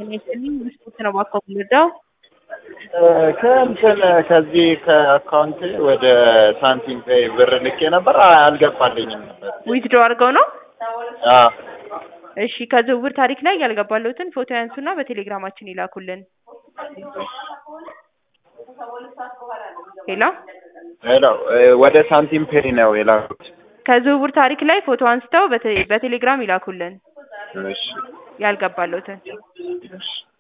የሚያስፈልኝ ስፖርት ነው ባኮ ምርዳው ከእንትን ከዚህ ከአካውንት ወደ ሳንቲም ፔይ ብር ልኬ ነበር አልገባልኝም ነበር። ዊዝድሮ አድርገው ነው። አዎ እሺ ከዝውውር ታሪክ ላይ ያልገባለሁትን ፎቶ ያንሱና በቴሌግራማችን ይላኩልን። ሄሎ ሄሎ ወደ ሳንቲም ፔይ ነው የላኩት። ከዝውውር ታሪክ ላይ ፎቶ አንስተው በቴ- በቴሌግራም ይላኩልን እሺ ያልገባለሁትን። እሺ